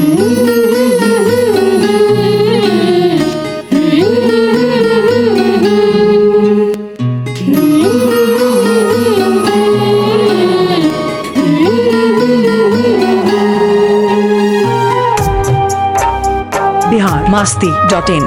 Bihar Masti dot in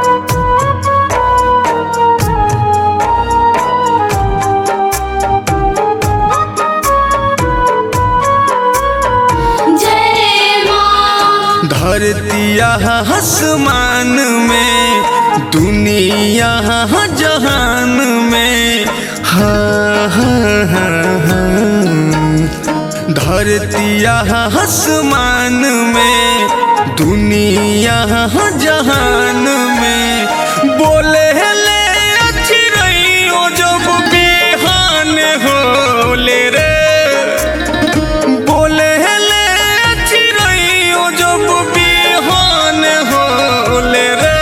जय माँ धरतिया आसमान में दुनिया जहान में हाँ हाँ हाँ हाँ धरतिया आसमान में दुनिया जहान में बोले ले अच्छी रही ओ जब बेहान होले रे बोले ले चिड़ैयो जब बिहान होले रे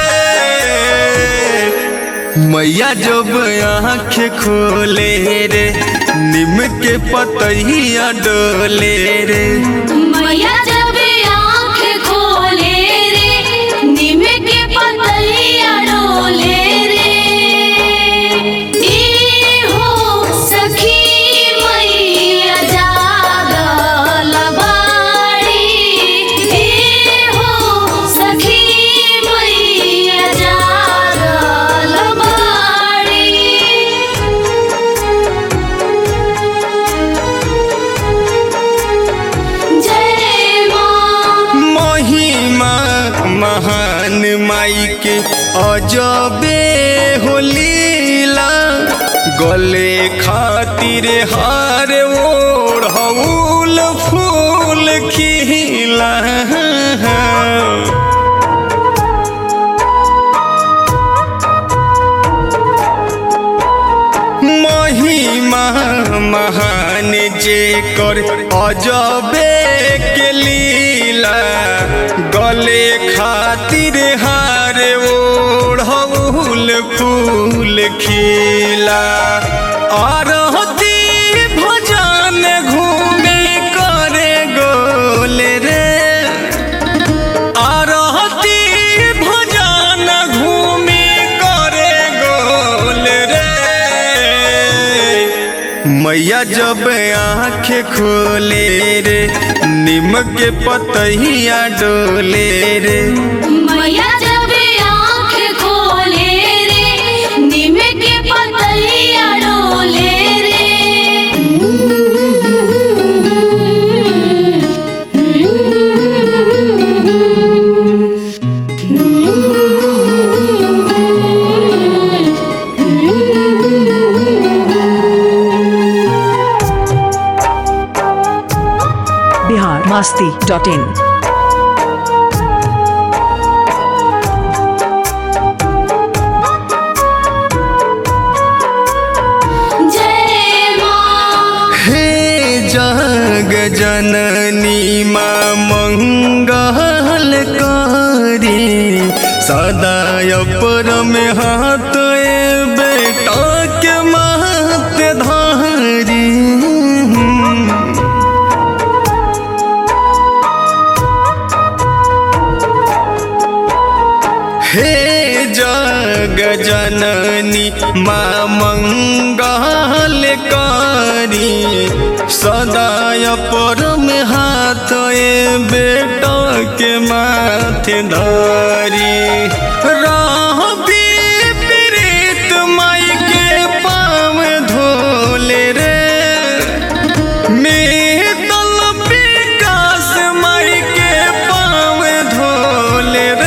मैया जब आँख खोले रे निम के पतैया डोले रे मैया जब आँख खोले रे नीम के पतैया डोले रे ई हो सखी मैया जागल बाड़ी ई हो सखी मैया जागल बाड़ी जय माँ महिमा महान माई के अजबे हो लीला गले खातिर हार ओढ़ हऊल फूल खिला महिमा महान जे कर अजबे के लीला गले खातिर हार ओढ़ौल फूल खिला आरती भजन घूमे करे गोले रे आरती भजन घूमी करे गोल रे मैया जब आँख खोले रे निम के पतैया डोले रे मैया जब आँख खोले रे नीम के पतैया डोले रे बिहार मास्ती डॉट इन जय माँ हे जग जननी माँ मंगल करी सदा पर में हाथ ए बेटा के मात धारी हे जग जननी माँ मंगल करी सदाय पर में हाथ ए बेटा के माथे धरी रहबी प्रीत माई के पाँव धोले रे मीतल विकास माई के पाँव धोले रे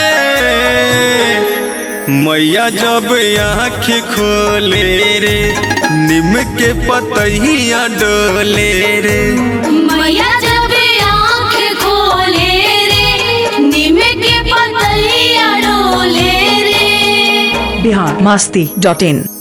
मैया जब आँख खोले रे निम के पतैया डोले रे मैया जब आँख खोले रे नीम के पतैया डोले रे बिहार मास्ती डॉट इन